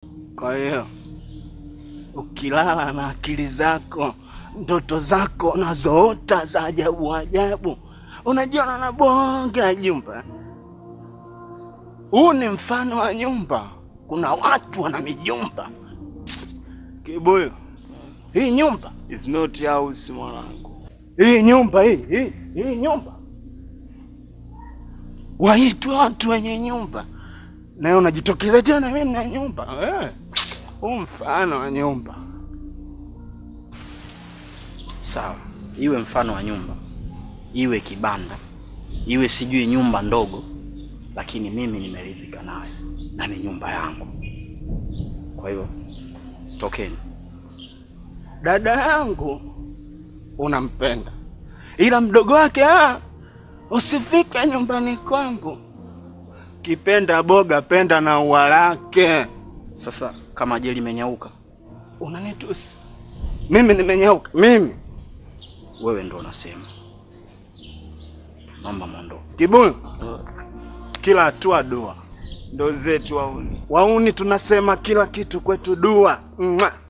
Kwa hiyo ukilala na akili zako, ndoto zako unazoota za ajabu ajabu, unajiona na bonge la jumba. Huu ni mfano wa nyumba. Kuna watu wana mijumba. Kibuyu, hii nyumba It's not house mwanangu. hii nyumba hii hii hii nyumba, waitwe watu wenye nyumba, naye unajitokeza tena, mimi na nyumba eh. Huu mfano wa nyumba Sawa, iwe mfano wa nyumba, iwe kibanda, iwe sijui nyumba ndogo, lakini mimi nimeridhika nayo na ni nyumba yangu. Kwa hiyo tokeni. dada yangu unampenda, ila mdogo wake ah, usifike nyumbani kwangu. Kipenda boga penda na ua lake. Sasa kama je limenyauka, Unanitusi mimi? Nimenyauka mimi? wewe ndo unasema. Naomba mwondoke. Kibuyu, kila hatua dua. Ndo zetu wauni. Wauni tunasema kila kitu kwetu dua. Mwah.